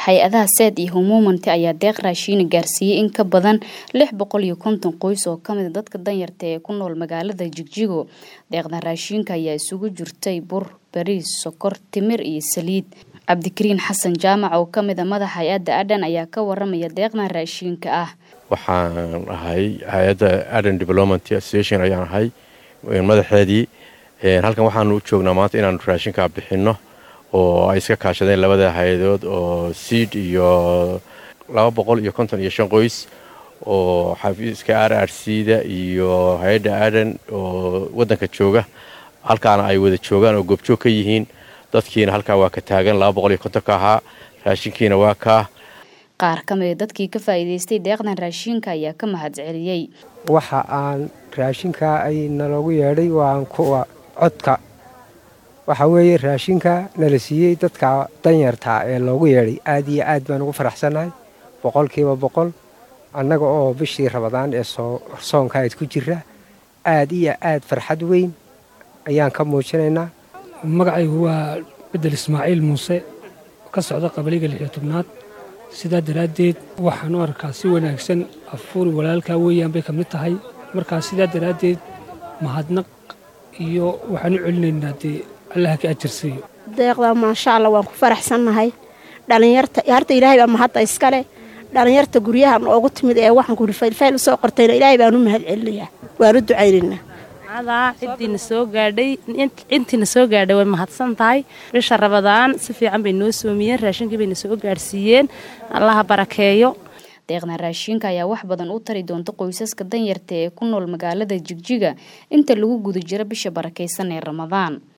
hay-adaha seed iyo humuumanti ayaa deeq raashiina gaarsiiyey in ka badan lix boqol iyo konton qoys oo kamida dadka danyarta ee ku nool magaalada jigjigo deeqdan raashiinka ayaa isugu jirtay bur bariis sokor timir iyo saliid cabdikariin xasan jaamac oo kamida madaxa hay-adda adhan ayaa ka waramaya deeqdan raashiinka ah waxaan ahay hay-adda aden development association ayaan ahay madaxeedii halkan waxaanu u joognaa maanta inaanu raashinkaa bixinno oo ay iska kaashadeen labada hay-adood oo siid iyo laba boqol iyo konton iyo shan qoys oo xafiiska r r c da iyo hay-adda aden oo waddanka jooga halkaana ay wada joogaan oo goobjoog ka yihiin dadkiina halkaa waa ka taagan laba boqol iyo kontonka ahaa raashinkiina waa kaa qaar ka mida dadkii ka faa'iidaystay deeqdan raashiinka ayaa ka mahad celiyey waxa aan raashinkaa ay naloogu yeedhay waan kuwa codka waxaa weeye raashinka nala siiyey dadka danyartaa ee loogu yeedhay aad iyo aad baan ugu faraxsannahay boqolkiiba boqol annaga oo bishii rabadaan ee soonkaad ku jira aad iyo aad farxad weyn ayaan ka muujinaynaa magacaygu waa bedel ismaaciil muuse ka socda qabaliga lixiyo tobnaad sidaa daraaddeed waxaan u arkaa si wanaagsan afuuri walaalkaa weeyaan bay ka mid tahay markaa sidaa daraaddeed mahadnaq iyo waxaan u celinaynaa dee allaha ka ajarsiiyo deeqda maasha allah waan ku faraxsannahay dhallinyarta harta ilaahay baa mahadda iskale dhallinyarta guryaha noogu timid ee waxaan kuri faylfayl usoo qortayna ilaahay baan u mahad celinayaa waan u ducaynaynaa cidiina soo gaadhay intiina soo gaadhay way mahadsan tahay bisha rabadaan si fiican bay noo soomiyeen raashinkii bayna soo gaadhsiiyeen allaha barakeeyo deeqdan raashiinka ayaa wax badan u tari doonta qoysaska danyarta ee ku nool magaalada jigjiga inta lagu guda jiro bisha barakaysan ee ramadaan